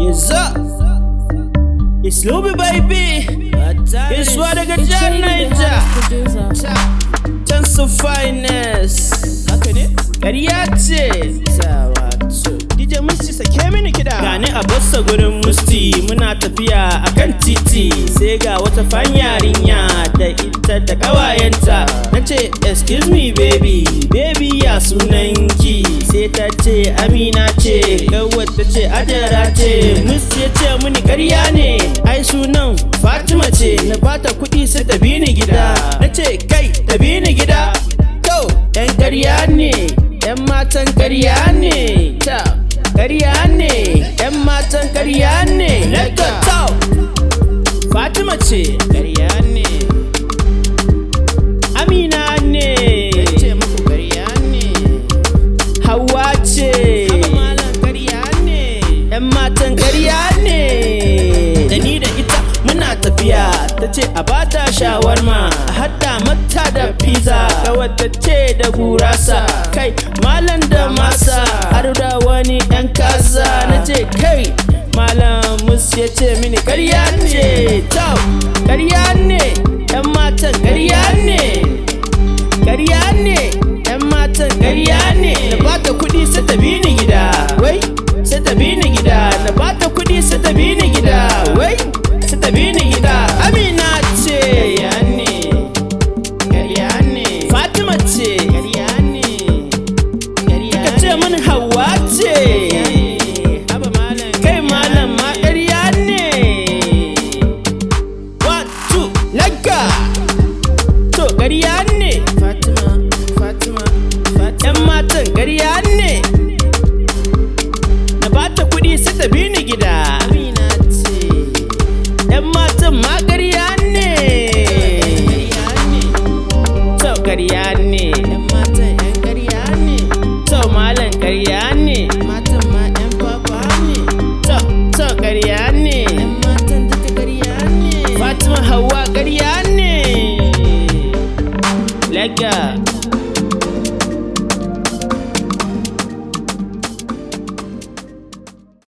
Niza It's Luby baby Gaisuwa daga jihar Niger Can su finest Haka ne? Ƙarya ce Ta wato DJ Musti sake mini kiɗa Gani a bassa gurin Musti Muna tafiya a kan titi Sai ga wata fan yarinya Da ita da ƙawayenta Na ce excuse me baby Baby ya sunanki Sai ta ce Amina ce Kawai ta ce Ajara ce Musti ya ce mini ƙarya ne Ai sunan Fatima ce Na bata kuɗi sai ta bi ni gida Na ce kai ta bi ni gida To, ‘yan ƙarya ne, ‘yan matan ƙarya ne, ta, ƙarya ne, ‘yan matan ƙarya ne, let's go, Fatima ce, ƙarya ne, Amina ne, ce muku ƙarya ne, Hawa ce, ƙarya ne, ‘yan matan ƙarya ne, da ni da ita muna tafiya, ta ce a bata shawarma, a hada mata da pizza, ta wata ce da gurasa, kai malam da masa, har da wani ɗan kasa, na ce kai malam musu ya ce mini ƙarya ce, tau, ƙarya ne, ‘yan matan ƙarya ne, ƙarya ne, ‘yan matan ƙarya ne, na bata kuɗi sai ta bi ni gida, wai, sai ta bi ni gida, na bata kuɗi sai ta bi ni gida, wai, sai ta bi ni gida, Amina ce, ƙarya ne, ƙarya ne, Fatima ce, ƙarya ne, ƙarya ne, ce min Hauwa ce, kai malam ma ƙarya ne, one, two, lagga. To ƙarya ne Fatima Fatima Fatima ‘Yan matan ƙarya ne Na bata kuɗi sai ta bi ni gida Amina ce ‘Yan matan ma ƙarya ne To ƙarya ne ‘Yan matan ‘yan ƙarya ne To malam ƙarya ne Matan ma ‘yan papa ne To to ƙarya ne ‘Yan matan duka ƙarya ne Fatima Hauwa ƙarya ne Lega